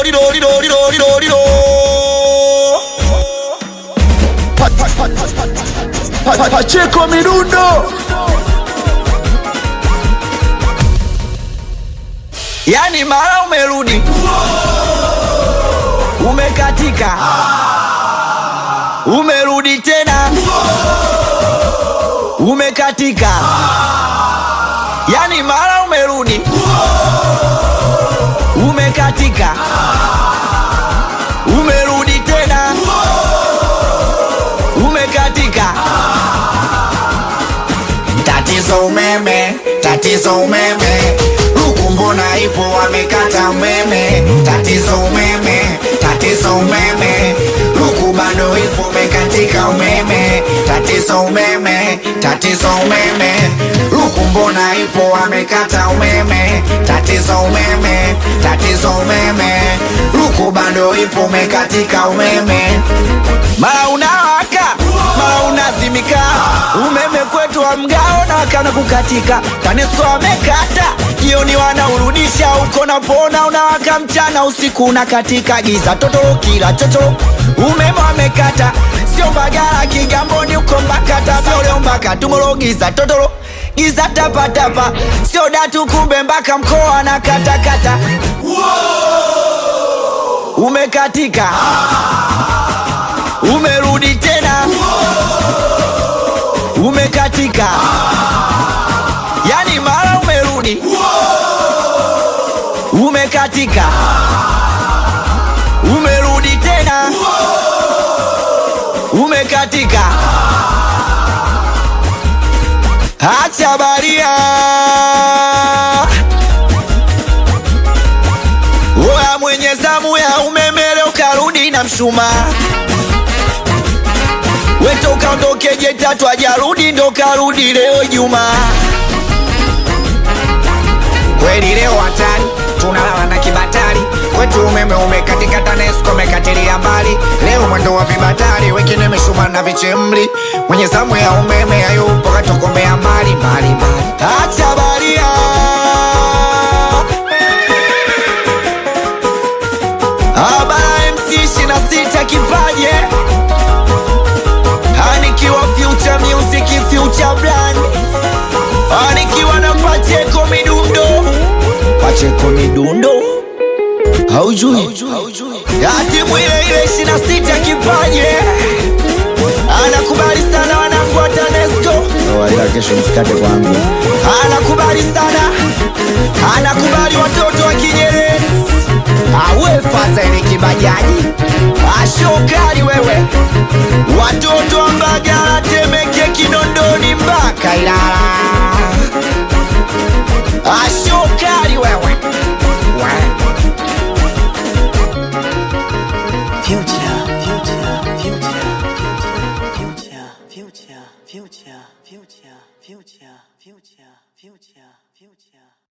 lido lido lido lido lido Pa- pa- pa- pa- pa- Pacheko midundo yani mara umerudi umekatika umerudi tena umekatika yani mara umerudi umekatika umerudi tena umekatika Tatizo umeme, tatizo umeme, huku mbona ipo wamekata umeme. Tatizo umeme, tatizo umeme, huku bado ipo umekatika umeme. Tatizo umeme, tatizo umeme, huku mbona ipo wamekata umeme. Tatizo umeme, tatizo umeme, huku bado ipo umekatika umeme. mara unawaka mara unazimika umeme kwetu wa mgao na wakana kukatika tanesco amekata jioni wanaurudisha uko napona unawaka mchana usiku unakatika giza totoro kila chochoro umeme wamekata sio mbagala kigamboni uko mbakata sio leo mpaka tumoro giza totoro giza tapatapa sio datu kumbe mpaka mkoa na katakata umekatika umerudi tena umekatika yani mara umerudi umekatika umerudi tena umekatika acha baria oya mwenye zamu ya umeme leo karudi na mshumaa weto ukaondoke jetatu ajarudi ndo karudi leo Juma. kweli leo hatari tunalala na kibatari kwetu umeme umekatika tanesco umekatilia mbali leo mwendo wa vibatari wengine meshuma na vichemli mwenye zamu ya umeme hayupo katokomea mbali mbali mbali Acha baria Abara MC 26 kipaje Anikiwa future music future brand Anikiwa na Pacheko midundo Pacheko midundo Haujui Ati mwile ile 26 kipaje Anakubali sana wanangu wa TANESCO kesho msikate kwangu anakubali sana, anakubali watoto wa Kinyerezi, awe Fazili Kibajaji, ashokali wewe, watoto wa Mbagala, Temeke, Kinondoni mpaka Ilala, ashokali wewe Future, future, future, future, future, future, future, future, future, future, future.